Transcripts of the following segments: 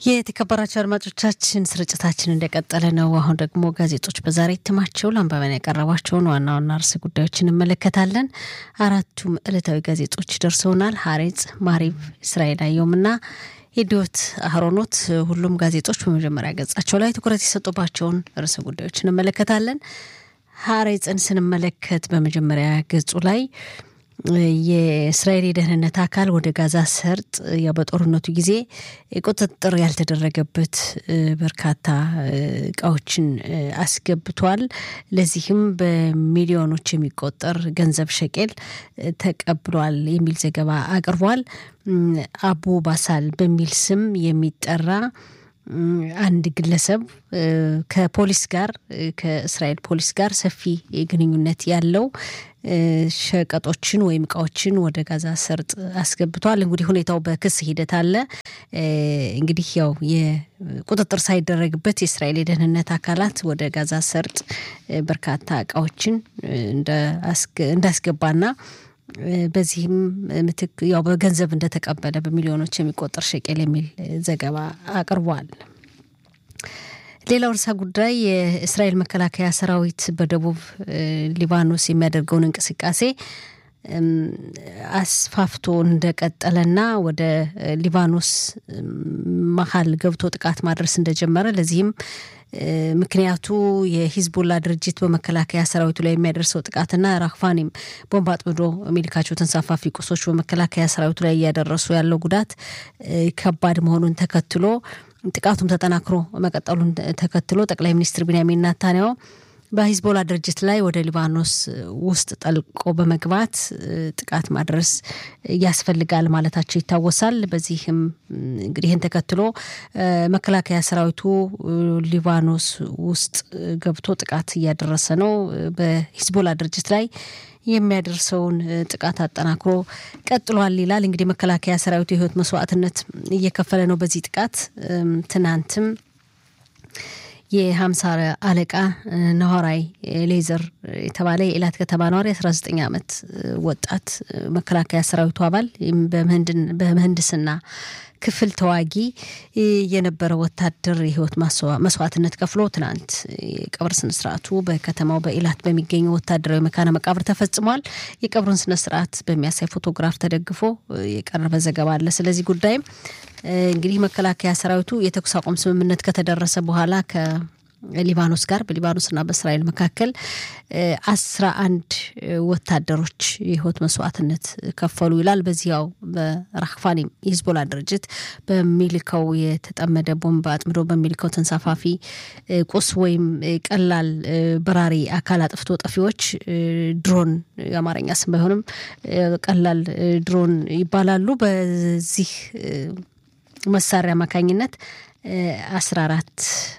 የተከበራቸው አድማጮቻችን ስርጭታችን እንደቀጠለ ነው። አሁን ደግሞ ጋዜጦች በዛሬ እትማቸው ለአንባቢያን ያቀረቧቸውን ዋና ዋና ርዕሰ ጉዳዮች እንመለከታለን። አራቱም ዕለታዊ ጋዜጦች ደርሰውናል። ሀሬጽ፣ ማሪቭ፣ እስራኤል አየውምና ኢዲዮት አህሮኖት ሁሉም ጋዜጦች በመጀመሪያ ገጻቸው ላይ ትኩረት የሰጡባቸውን ርዕሰ ጉዳዮች እንመለከታለን። ሀሬጽን ስንመለከት በመጀመሪያ ገጹ ላይ የእስራኤል የደህንነት አካል ወደ ጋዛ ሰርጥ ያው በጦርነቱ ጊዜ ቁጥጥር ያልተደረገበት በርካታ እቃዎችን አስገብቷል። ለዚህም በሚሊዮኖች የሚቆጠር ገንዘብ ሸቄል ተቀብሏል የሚል ዘገባ አቅርቧል። አቡ ባሳል በሚል ስም የሚጠራ አንድ ግለሰብ ከፖሊስ ጋር ከእስራኤል ፖሊስ ጋር ሰፊ ግንኙነት ያለው ሸቀጦችን ወይም እቃዎችን ወደ ጋዛ ሰርጥ አስገብቷል። እንግዲህ ሁኔታው በክስ ሂደት አለ። እንግዲህ ያው የቁጥጥር ሳይደረግበት የእስራኤል የደህንነት አካላት ወደ ጋዛ ሰርጥ በርካታ እቃዎችን እንዳስገባና በዚህም ምትክ ያው በገንዘብ እንደተቀበለ በሚሊዮኖች የሚቆጠር ሸቄል የሚል ዘገባ አቅርቧል። ሌላው ርዕሰ ጉዳይ የእስራኤል መከላከያ ሰራዊት በደቡብ ሊባኖስ የሚያደርገውን እንቅስቃሴ አስፋፍቶ እንደቀጠለና ወደ ሊባኖስ መሀል ገብቶ ጥቃት ማድረስ እንደጀመረ ለዚህም ምክንያቱ የሂዝቦላ ድርጅት በመከላከያ ሰራዊቱ ላይ የሚያደርሰው ጥቃትና ራክፋኒም ቦምብ አጥምዶ የሚልካቸው ተንሳፋፊ ቁሶች በመከላከያ ሰራዊቱ ላይ እያደረሱ ያለው ጉዳት ከባድ መሆኑን ተከትሎ ጥቃቱም ተጠናክሮ መቀጠሉን ተከትሎ ጠቅላይ ሚኒስትር ቢንያሚን ናታንያሁ በሂዝቦላ ድርጅት ላይ ወደ ሊባኖስ ውስጥ ጠልቆ በመግባት ጥቃት ማድረስ ያስፈልጋል ማለታቸው ይታወሳል። በዚህም እንግዲህ ይህን ተከትሎ መከላከያ ሰራዊቱ ሊባኖስ ውስጥ ገብቶ ጥቃት እያደረሰ ነው። በሂዝቦላ ድርጅት ላይ የሚያደርሰውን ጥቃት አጠናክሮ ቀጥሏል ይላል። እንግዲህ መከላከያ ሰራዊቱ የህይወት መስዋዕትነት እየከፈለ ነው። በዚህ ጥቃት ትናንትም የሀምሳ አለቃ ነሆራይ ሌዘር የተባለ የኢላት ከተማ ነዋሪ አስራ ዘጠኝ ዓመት ወጣት መከላከያ ሰራዊቱ አባል በምህንድስና ክፍል ተዋጊ የነበረ ወታደር የህይወት መስዋዕትነት ከፍሎ ትናንት የቀብር ስነስርዓቱ በከተማው በኢላት በሚገኘው ወታደራዊ መካነ መቃብር ተፈጽሟል። የቀብሩን ስነስርዓት በሚያሳይ ፎቶግራፍ ተደግፎ የቀረበ ዘገባ አለ። ስለዚህ ጉዳይም እንግዲህ መከላከያ ሰራዊቱ የተኩስ አቁም ስምምነት ከተደረሰ በኋላ ከሊባኖስ ጋር በሊባኖስና በእስራኤል መካከል አስራ አንድ ወታደሮች የህይወት መስዋዕትነት ከፈሉ ይላል። በዚያው በራክፋኒም የሂዝቦላ ድርጅት በሚልከው የተጠመደ ቦምብ አጥምዶ በሚልከው ተንሳፋፊ ቁስ ወይም ቀላል በራሪ አካል አጥፍቶ ጠፊዎች ድሮን የአማርኛ ስም ባይሆንም ቀላል ድሮን ይባላሉ። በዚህ መሳሪያ አማካኝነት አስራ አራት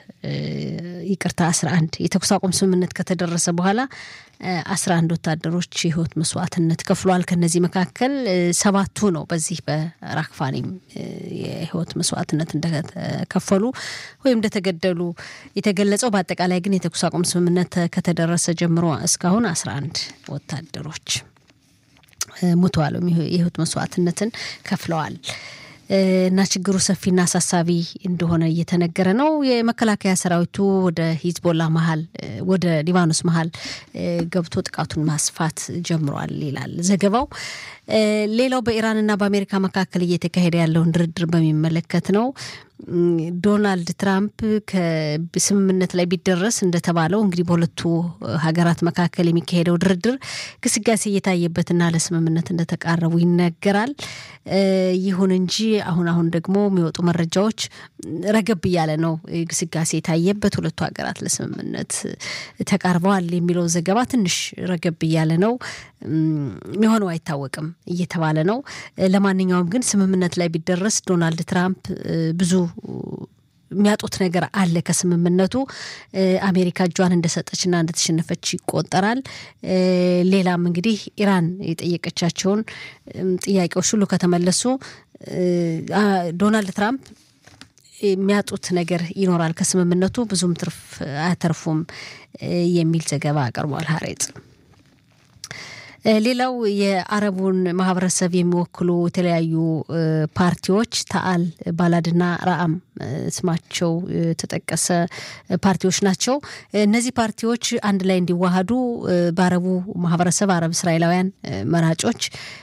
ይቅርታ አስራ አንድ የተኩስ አቁም ስምምነት ከተደረሰ በኋላ አስራ አንድ ወታደሮች የህይወት መስዋዕትነት ከፍሏል። ከነዚህ መካከል ሰባቱ ነው በዚህ በራክፋኒም የህይወት መስዋዕትነት እንደከፈሉ ወይም እንደተገደሉ የተገለጸው። በአጠቃላይ ግን የተኩስ አቁም ስምምነት ከተደረሰ ጀምሮ እስካሁን አስራ አንድ ወታደሮች ሙተዋል፣ የህይወት መስዋዕትነትን ከፍለዋል። እና ችግሩ ሰፊና አሳሳቢ እንደሆነ እየተነገረ ነው። የመከላከያ ሰራዊቱ ወደ ሂዝቦላ መሀል ወደ ሊባኖስ መሀል ገብቶ ጥቃቱን ማስፋት ጀምሯል ይላል ዘገባው። ሌላው በኢራንና በአሜሪካ መካከል እየተካሄደ ያለውን ድርድር በሚመለከት ነው። ዶናልድ ትራምፕ ከስምምነት ላይ ቢደረስ እንደተባለው እንግዲህ በሁለቱ ሀገራት መካከል የሚካሄደው ድርድር ግስጋሴ እየታየበትና ለስምምነት እንደተቃረቡ ይነገራል። ይሁን እንጂ አሁን አሁን ደግሞ የሚወጡ መረጃዎች ረገብ እያለ ነው ግስጋሴ የታየበት ሁለቱ ሀገራት ለስምምነት ተቃርበዋል የሚለው ዘገባ ትንሽ ረገብ እያለ ነው። የሚሆነው አይታወቅም እየተባለ ነው። ለማንኛውም ግን ስምምነት ላይ ቢደረስ ዶናልድ ትራምፕ ብዙ የሚያጡት ነገር አለ ከስምምነቱ። አሜሪካ እጇን እንደሰጠችና እንደተሸነፈች ይቆጠራል። ሌላም እንግዲህ ኢራን የጠየቀቻቸውን ጥያቄዎች ሁሉ ከተመለሱ ዶናልድ ትራምፕ የሚያጡት ነገር ይኖራል ከስምምነቱ ብዙም ትርፍ አያተርፉም የሚል ዘገባ አቅርቧል ሀሬጽ። ሌላው የአረቡን ማህበረሰብ የሚወክሉ የተለያዩ ፓርቲዎች ተአል፣ ባላድና ራአም ስማቸው የተጠቀሰ ፓርቲዎች ናቸው። እነዚህ ፓርቲዎች አንድ ላይ እንዲዋሃዱ በአረቡ ማህበረሰብ አረብ እስራኤላውያን መራጮች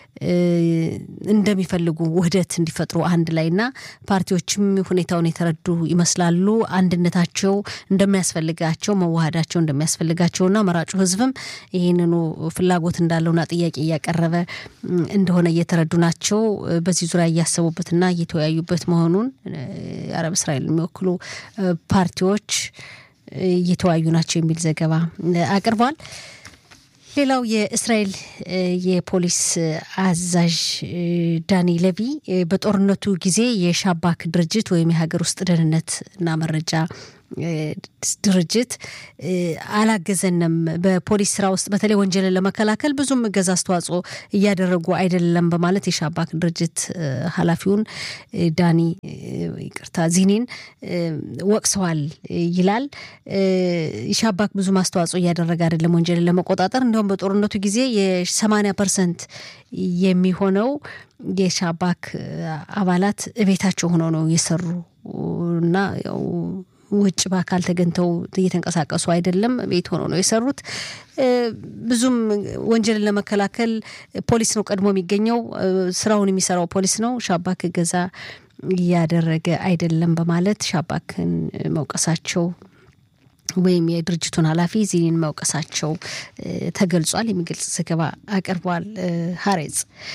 እንደሚፈልጉ ውህደት እንዲፈጥሩ አንድ ላይ እና ፓርቲዎችም ሁኔታውን የተረዱ ይመስላሉ። አንድነታቸው እንደሚያስፈልጋቸው መዋሃዳቸው እንደሚያስፈልጋቸውና መራጩ ሕዝብም ይህንኑ ፍላጎት እንዳለውና ጥያቄ እያቀረበ እንደሆነ እየተረዱ ናቸው። በዚህ ዙሪያ እያሰቡበትና እየተወያዩበት መሆኑን የአረብ እስራኤል የሚወክሉ ፓርቲዎች እየተወያዩ ናቸው የሚል ዘገባ አቅርቧል። ሌላው የእስራኤል የፖሊስ አዛዥ ዳኒ ለቪ በጦርነቱ ጊዜ የሻባክ ድርጅት ወይም የሀገር ውስጥ ደህንነት እና መረጃ ድርጅት አላገዘንም፣ በፖሊስ ስራ ውስጥ በተለይ ወንጀልን ለመከላከል ብዙም እገዛ አስተዋጽኦ እያደረጉ አይደለም በማለት የሻባክ ድርጅት ኃላፊውን ዳኒ ይቅርታ ዚኒን ወቅሰዋል ይላል። የሻባክ ብዙም አስተዋጽኦ እያደረገ አይደለም ወንጀልን ለመቆጣጠር እንዲሁም በጦርነቱ ጊዜ የሰማንያ ፐርሰንት የሚሆነው የሻባክ አባላት እቤታቸው ሆነው ነው የሰሩ እና ያው ውጭ በአካል ተገኝተው እየተንቀሳቀሱ አይደለም፣ ቤት ሆነው ነው የሰሩት። ብዙም ወንጀልን ለመከላከል ፖሊስ ነው ቀድሞ የሚገኘው፣ ስራውን የሚሰራው ፖሊስ ነው። ሻባክ እገዛ እያደረገ አይደለም በማለት ሻባክን መውቀሳቸው ወይም የድርጅቱን ኃላፊ ዚኒን መውቀሳቸው ተገልጿል። የሚገልጽ ዘገባ አቅርቧል ሀሬጽ።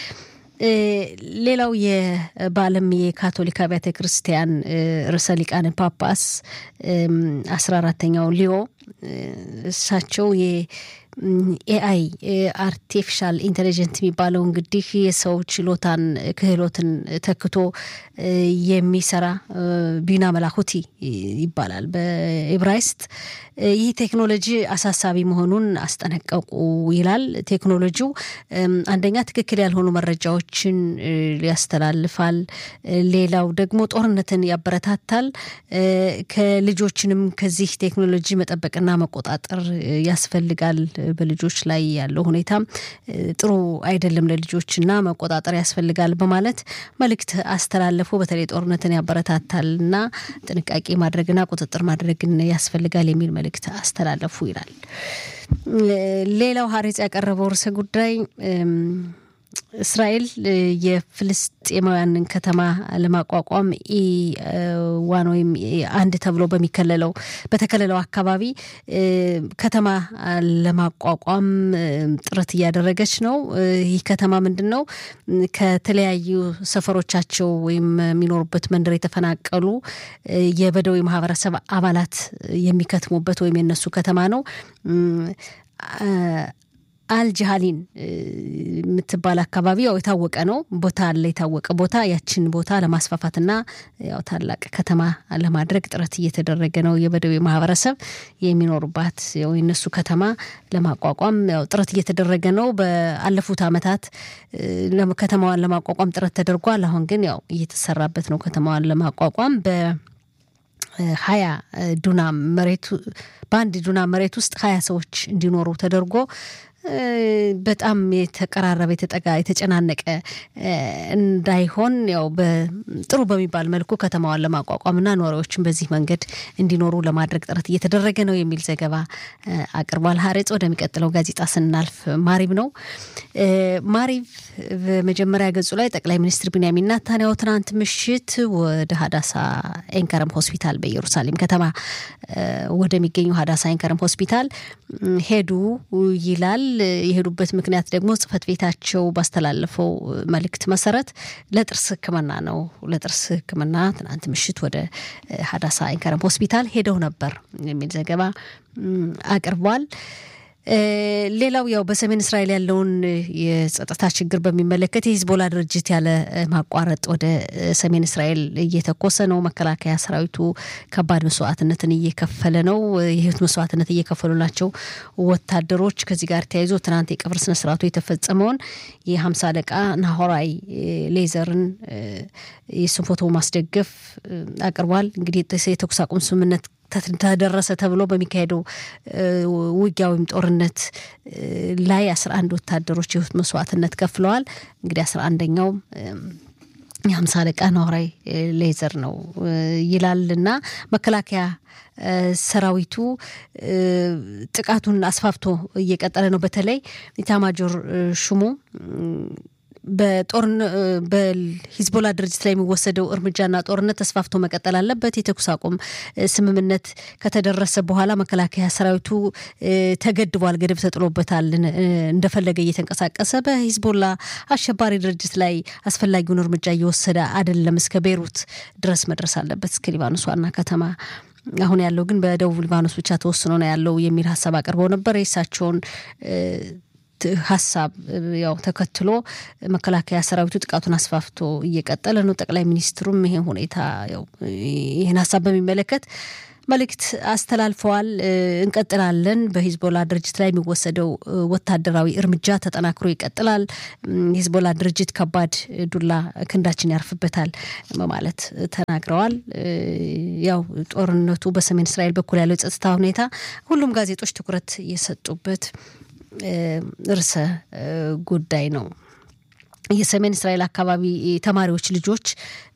ሌላው በዓለም የካቶሊክ አብያተ ክርስቲያን ርዕሰ ሊቃነ ጳጳስ አስራ አራተኛው ሊዮ እሳቸው ኤአይ አርቲፊሻል ኢንቴሊጀንት የሚባለው እንግዲህ የሰው ችሎታን ክህሎትን ተክቶ የሚሰራ ቢና መላኩቲ ይባላል በኢብራይስጥ። ይህ ቴክኖሎጂ አሳሳቢ መሆኑን አስጠነቀቁ ይላል። ቴክኖሎጂው አንደኛ ትክክል ያልሆኑ መረጃዎችን ያስተላልፋል። ሌላው ደግሞ ጦርነትን ያበረታታል። ከልጆችንም ከዚህ ቴክኖሎጂ መጠበቅና መቆጣጠር ያስፈልጋል። በልጆች ላይ ያለው ሁኔታ ጥሩ አይደለም ለልጆችና መቆጣጠር ያስፈልጋል በማለት መልእክት አስተላለፉ። በተለይ ጦርነትን ያበረታታል እና ጥንቃቄ ማድረግና ቁጥጥር ማድረግን ያስፈልጋል የሚል መልእክት አስተላለፉ ይላል። ሌላው ሀሬጽ ያቀረበው ርዕሰ ጉዳይ እስራኤል የፍልስጤማውያንን ከተማ ለማቋቋም ኢ ዋን ወይም አንድ ተብሎ በሚከለለው በተከለለው አካባቢ ከተማ ለማቋቋም ጥረት እያደረገች ነው። ይህ ከተማ ምንድን ነው? ከተለያዩ ሰፈሮቻቸው ወይም የሚኖሩበት መንደር የተፈናቀሉ የበደዊ ማህበረሰብ አባላት የሚከትሙበት ወይም የነሱ ከተማ ነው። አልጅሃሊን የምትባል አካባቢ ያው የታወቀ ነው ቦታ አለ የታወቀ ቦታ ያችን ቦታ ለማስፋፋትና ያው ታላቅ ከተማ ለማድረግ ጥረት እየተደረገ ነው። የበደዌ ማህበረሰብ የሚኖሩባት ያው የነሱ ከተማ ለማቋቋም ያው ጥረት እየተደረገ ነው። በአለፉት ዓመታት ከተማዋን ለማቋቋም ጥረት ተደርጓል። አሁን ግን ያው እየተሰራበት ነው ከተማዋን ለማቋቋም በ ሀያ ዱናም መሬቱ በአንድ ዱናም መሬት ውስጥ ሀያ ሰዎች እንዲኖሩ ተደርጎ በጣም የተቀራረበ የተጠጋ የተጨናነቀ እንዳይሆን ያው ጥሩ በሚባል መልኩ ከተማዋን ለማቋቋምና ነዋሪዎችን በዚህ መንገድ እንዲኖሩ ለማድረግ ጥረት እየተደረገ ነው የሚል ዘገባ አቅርቧል። ሀሬጽ ወደሚቀጥለው ጋዜጣ ስናልፍ ማሪብ ነው። ማሪብ በመጀመሪያ ገጹ ላይ ጠቅላይ ሚኒስትር ቢንያሚን ናታንያሁ ትናንት ምሽት ወደ ሀዳሳ ኤንከረም ሆስፒታል በኢየሩሳሌም ከተማ ወደሚገኘው ሀዳሳ ኤንከረም ሆስፒታል ሄዱ ይላል። የሄዱበት ምክንያት ደግሞ ጽህፈት ቤታቸው ባስተላለፈው መልእክት መሰረት ለጥርስ ሕክምና ነው። ለጥርስ ሕክምና ትናንት ምሽት ወደ ሀዳሳ ኢንከረም ሆስፒታል ሄደው ነበር የሚል ዘገባ አቅርቧል። ሌላው ያው በሰሜን እስራኤል ያለውን የጸጥታ ችግር በሚመለከት የሂዝቦላ ድርጅት ያለ ማቋረጥ ወደ ሰሜን እስራኤል እየተኮሰ ነው። መከላከያ ሰራዊቱ ከባድ መስዋዕትነትን እየከፈለ ነው። የህይወት መስዋዕትነት እየከፈሉ ናቸው ወታደሮች። ከዚህ ጋር ተያይዞ ትናንት የቀብር ስነስርዓቱ የተፈጸመውን የሀምሳ አለቃ ናሆራይ ሌዘርን የሱን ፎቶ ማስደገፍ አቅርቧል። እንግዲህ የተኩስ አቁም ስምምነት ተደረሰ ተብሎ በሚካሄደው ውጊያ ወይም ጦርነት ላይ አስራ አንድ ወታደሮች የህይወት መስዋዕትነት ከፍለዋል። እንግዲህ አስራ አንደኛውም የሀምሳ አለቃ ናውራይ ሌዘር ነው ይላል እና መከላከያ ሰራዊቱ ጥቃቱን አስፋፍቶ እየቀጠለ ነው። በተለይ ኢታማጆር ሹሙ በጦርን በሂዝቦላ ድርጅት ላይ የሚወሰደው እርምጃና ጦርነት ተስፋፍቶ መቀጠል አለበት። የተኩስ አቁም ስምምነት ከተደረሰ በኋላ መከላከያ ሰራዊቱ ተገድቧል፣ ገደብ ተጥሎበታል። እንደፈለገ እየተንቀሳቀሰ በሂዝቦላ አሸባሪ ድርጅት ላይ አስፈላጊውን እርምጃ እየወሰደ አይደለም። እስከ ቤይሩት ድረስ መድረስ አለበት፣ እስከ ሊባኖስ ዋና ከተማ አሁን ያለው ግን በደቡብ ሊባኖስ ብቻ ተወስኖ ነው ያለው የሚል ሀሳብ አቅርበው ነበር። የእሳቸውን ሀሳብ ያው ተከትሎ መከላከያ ሰራዊቱ ጥቃቱን አስፋፍቶ እየቀጠለ ነው። ጠቅላይ ሚኒስትሩም ይሄን ሁኔታ ያው ይህን ሀሳብ በሚመለከት መልእክት አስተላልፈዋል። እንቀጥላለን፣ በሂዝቦላ ድርጅት ላይ የሚወሰደው ወታደራዊ እርምጃ ተጠናክሮ ይቀጥላል። የሂዝቦላ ድርጅት ከባድ ዱላ ክንዳችን ያርፍበታል በማለት ተናግረዋል። ያው ጦርነቱ በሰሜን እስራኤል በኩል ያለው የጸጥታ ሁኔታ ሁሉም ጋዜጦች ትኩረት የሰጡበት ርዕሰ ጉዳይ ነው። የሰሜን እስራኤል አካባቢ ተማሪዎች ልጆች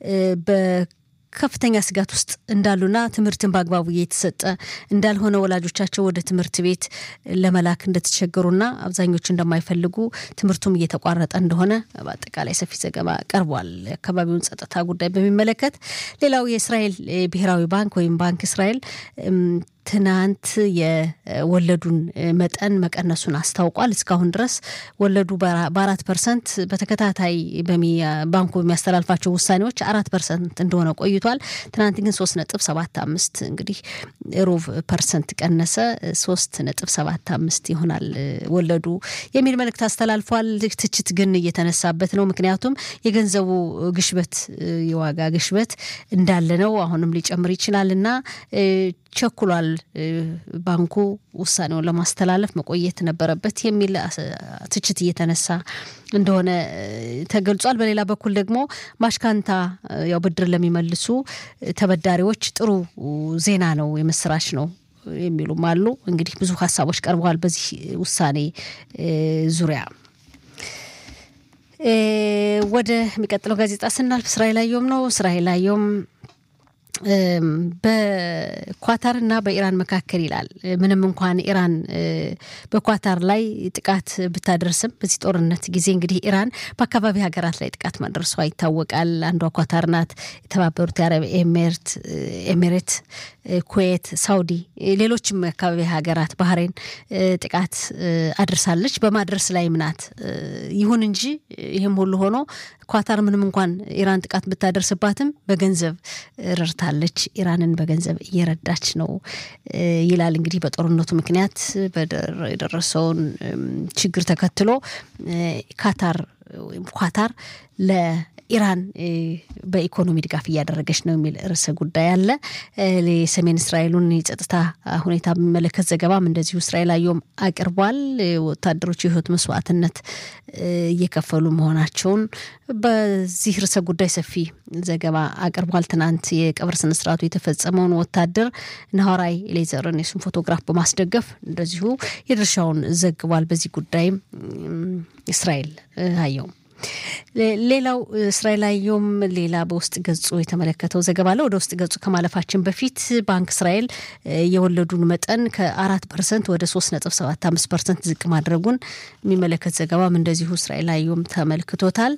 በከፍተኛ ስጋት ውስጥ እንዳሉና ትምህርትን በአግባቡ እየተሰጠ እንዳልሆነ ወላጆቻቸው ወደ ትምህርት ቤት ለመላክ እንደተቸገሩና አብዛኞቹ እንደማይፈልጉ ትምህርቱም እየተቋረጠ እንደሆነ በአጠቃላይ ሰፊ ዘገባ ቀርቧል። የአካባቢውን ጸጥታ ጉዳይ በሚመለከት ሌላው የእስራኤል ብሔራዊ ባንክ ወይም ባንክ እስራኤል ትናንት የወለዱን መጠን መቀነሱን አስታውቋል። እስካሁን ድረስ ወለዱ በአራት ፐርሰንት በተከታታይ ባንኩ በሚያስተላልፋቸው ውሳኔዎች አራት ፐርሰንት እንደሆነ ቆይቷል። ትናንት ግን ሶስት ነጥብ ሰባት አምስት እንግዲህ ሩብ ፐርሰንት ቀነሰ። ሶስት ነጥብ ሰባት አምስት ይሆናል ወለዱ የሚል መልእክት አስተላልፏል። ትችት ግን እየተነሳበት ነው። ምክንያቱም የገንዘቡ ግሽበት የዋጋ ግሽበት እንዳለ ነው። አሁንም ሊጨምር ይችላል እና ቸኩሏል ባንኩ ውሳኔውን ለማስተላለፍ መቆየት ነበረበት የሚል ትችት እየተነሳ እንደሆነ ተገልጿል። በሌላ በኩል ደግሞ ማሽካንታ ያው ብድር ለሚመልሱ ተበዳሪዎች ጥሩ ዜና ነው፣ የምስራች ነው የሚሉም አሉ። እንግዲህ ብዙ ሀሳቦች ቀርበዋል በዚህ ውሳኔ ዙሪያ። ወደ የሚቀጥለው ጋዜጣ ስናልፍ እስራኤል አየሁም ነው። እስራኤል አየሁም በኳታር እና በኢራን መካከል ይላል። ምንም እንኳን ኢራን በኳታር ላይ ጥቃት ብታደርስም በዚህ ጦርነት ጊዜ እንግዲህ ኢራን በአካባቢ ሀገራት ላይ ጥቃት ማድረሷ ይታወቃል። አንዷ ኳታር ናት። የተባበሩት የአረብ ኤሜሬት፣ ኩዌት፣ ሳውዲ፣ ሌሎችም የአካባቢ ሀገራት ባህሬን ጥቃት አድርሳለች። በማድረስ ላይም ናት። ይሁን እንጂ ይህም ሁሉ ሆኖ ኳታር ምንም እንኳን ኢራን ጥቃት ብታደርስባትም በገንዘብ ረድታለች። ኢራንን በገንዘብ እየረዳች ነው ይላል። እንግዲህ በጦርነቱ ምክንያት የደረሰውን ችግር ተከትሎ ካታር ወይም ኳታር ለኢራን በኢኮኖሚ ድጋፍ እያደረገች ነው የሚል ርዕሰ ጉዳይ አለ። የሰሜን እስራኤሉን የጸጥታ ሁኔታ በሚመለከት ዘገባም እንደዚሁ እስራኤል አየሁም አቅርቧል። ወታደሮች የህይወት መስዋዕትነት እየከፈሉ መሆናቸውን በዚህ ርዕሰ ጉዳይ ሰፊ ዘገባ አቅርቧል። ትናንት የቀብር ስነስርዓቱ የተፈጸመውን ወታደር ናሆራይ ሌዘርን የሱን ፎቶግራፍ በማስደገፍ እንደዚሁ የድርሻውን ዘግቧል። በዚህ ጉዳይም እስራኤል አየሁም ሌላው እስራኤል አየሁም ሌላ በውስጥ ገጹ የተመለከተው ዘገባ አለ። ወደ ውስጥ ገጹ ከማለፋችን በፊት ባንክ እስራኤል የወለዱን መጠን ከአራት ፐርሰንት ወደ ሶስት ነጥብ ሰባት አምስት ፐርሰንት ዝቅ ማድረጉን የሚመለከት ዘገባም እንደዚሁ እስራኤል አየሁም ተመልክቶታል።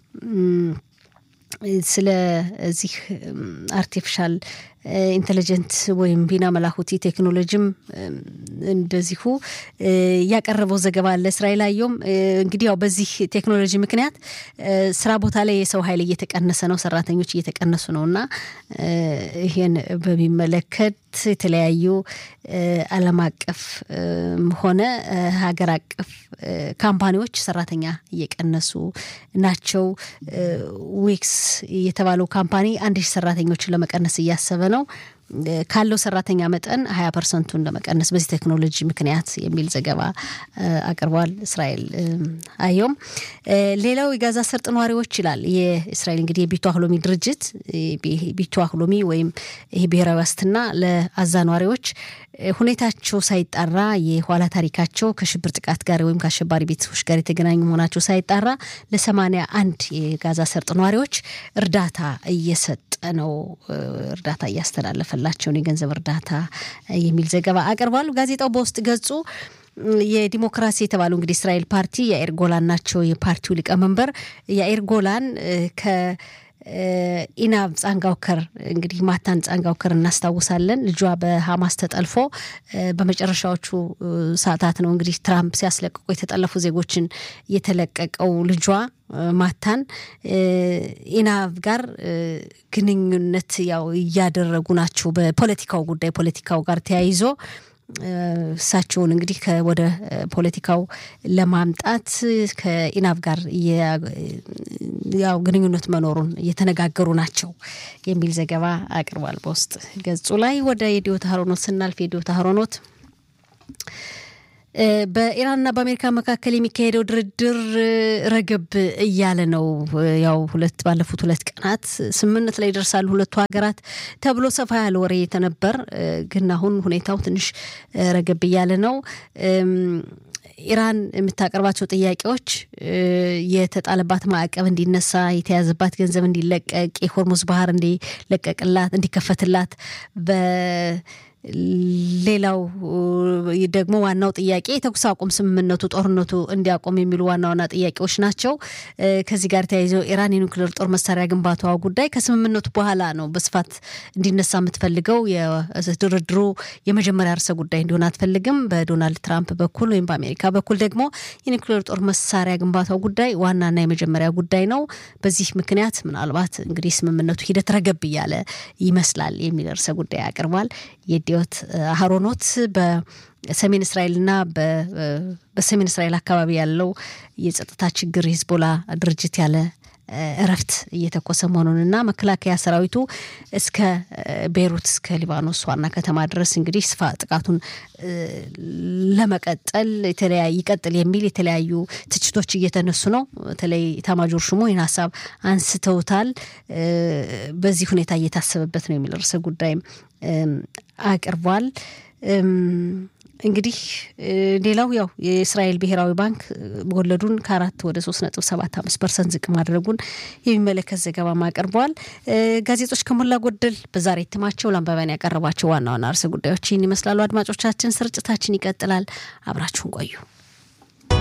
ስለዚህ አርቲፊሻል ኢንቴሊጀንት ወይም ቢና መላኩቲ ቴክኖሎጂም እንደዚሁ ያቀረበው ዘገባ አለ። እስራኤል አየሁም እንግዲህ ያው በዚህ ቴክኖሎጂ ምክንያት ስራ ቦታ ላይ የሰው ኃይል እየተቀነሰ ነው፣ ሰራተኞች እየተቀነሱ ነው እና ይህን በሚመለከት የተለያዩ ዓለም አቀፍ ሆነ ሀገር አቀፍ ካምፓኒዎች ሰራተኛ እየቀነሱ ናቸው። ዊክስ የተባለው ካምፓኒ አንድ ሺህ ሰራተኞችን ለመቀነስ እያሰበ ነው። ካለው ሰራተኛ መጠን ሀያ ፐርሰንቱን ለመቀነስ በዚህ ቴክኖሎጂ ምክንያት የሚል ዘገባ አቅርቧል። እስራኤል አየውም። ሌላው የጋዛ ሰርጥ ነዋሪዎች ይላል የእስራኤል እንግዲህ የቢቱ አህሎሚ ድርጅት ቢቱ አህሎሚ ወይም ይሄ ብሔራዊ ዋስትና ለአዛ ነዋሪዎች ሁኔታቸው ሳይጣራ የኋላ ታሪካቸው ከሽብር ጥቃት ጋር ወይም ከአሸባሪ ቤተሰቦች ጋር የተገናኙ መሆናቸው ሳይጣራ ለሰማንያ አንድ የጋዛ ሰርጥ ነዋሪዎች እርዳታ እየሰጠ ነው። እርዳታ እያስተላለፈላቸው ነው፣ የገንዘብ እርዳታ የሚል ዘገባ አቅርቧል። ጋዜጣው በውስጥ ገጹ የዲሞክራሲ የተባለው እንግዲህ እስራኤል ፓርቲ የአይር ጎላን ናቸው የፓርቲው ሊቀመንበር የአይር ጎላን ከ ኢናብ ጻንጋውከር እንግዲህ ማታን ጻንጋውከር እናስታውሳለን። ልጇ በሀማስ ተጠልፎ በመጨረሻዎቹ ሰዓታት ነው እንግዲህ ትራምፕ ሲያስለቅቁ የተጠለፉ ዜጎችን የተለቀቀው ልጇ ማታን ኢናብ ጋር ግንኙነት ያው እያደረጉ ናቸው። በፖለቲካው ጉዳይ ፖለቲካው ጋር ተያይዞ እሳቸውን እንግዲህ ወደ ፖለቲካው ለማምጣት ከኢናብ ጋር ያው ግንኙነት መኖሩን እየተነጋገሩ ናቸው የሚል ዘገባ አቅርቧል በውስጥ ገጹ ላይ። ወደ የዲዮ ታህሮኖት ስናልፍ የዲዮ ታህሮኖት በኢራንና በአሜሪካ መካከል የሚካሄደው ድርድር ረገብ እያለ ነው። ያው ሁለት ባለፉት ሁለት ቀናት ስምምነት ላይ ይደርሳሉ ሁለቱ ሀገራት ተብሎ ሰፋ ያለ ወሬ የተነበር ግን አሁን ሁኔታው ትንሽ ረገብ እያለ ነው። ኢራን የምታቀርባቸው ጥያቄዎች የተጣለባት ማዕቀብ እንዲነሳ፣ የተያዘባት ገንዘብ እንዲለቀቅ፣ የሆርሙዝ ባህር እንዲለቀቅላት እንዲከፈትላት በ ሌላው ደግሞ ዋናው ጥያቄ የተኩስ አቁም ስምምነቱ ጦርነቱ እንዲያቆም የሚሉ ዋና ዋና ጥያቄዎች ናቸው። ከዚህ ጋር ተያይዘው ኢራን የኒውክሌር ጦር መሳሪያ ግንባታዋ ጉዳይ ከስምምነቱ በኋላ ነው በስፋት እንዲነሳ የምትፈልገው። የድርድሩ የመጀመሪያ ርዕሰ ጉዳይ እንዲሆን አትፈልግም። በዶናልድ ትራምፕ በኩል ወይም በአሜሪካ በኩል ደግሞ የኒውክሌር ጦር መሳሪያ ግንባታው ጉዳይ ዋናና የመጀመሪያ ጉዳይ ነው። በዚህ ምክንያት ምናልባት እንግዲህ ስምምነቱ ሂደት ረገብ እያለ ይመስላል የሚል ርዕሰ ጉዳይ አቅርቧል። የዲዮት አህሮኖት በሰሜን እስራኤልና በሰሜን እስራኤል አካባቢ ያለው የጸጥታ ችግር ሂዝቦላ ድርጅት ያለ እረፍት እየተኮሰ መሆኑንና መከላከያ ሰራዊቱ እስከ ቤይሩት እስከ ሊባኖስ ዋና ከተማ ድረስ እንግዲህ ስፋ ጥቃቱን ለመቀጠል የተለያዩ ይቀጥል የሚል የተለያዩ ትችቶች እየተነሱ ነው። በተለይ ኤታማዦር ሹሙ ይህን ሀሳብ አንስተውታል። በዚህ ሁኔታ እየታሰበበት ነው የሚል ርዕሰ ጉዳይም አቅርቧል። እንግዲህ ሌላው ያው የእስራኤል ብሔራዊ ባንክ ወለዱን ከአራት ወደ ሶስት ነጥብ ሰባት አምስት ፐርሰንት ዝቅ ማድረጉን የሚመለከት ዘገባም አቅርበዋል። ጋዜጦች ከሞላ ጎደል በዛሬ እትማቸው ለአንባቢያን ያቀረቧቸው ዋና ዋና ርዕሰ ጉዳዮች ይህን ይመስላሉ። አድማጮቻችን፣ ስርጭታችን ይቀጥላል። አብራችሁን ቆዩ።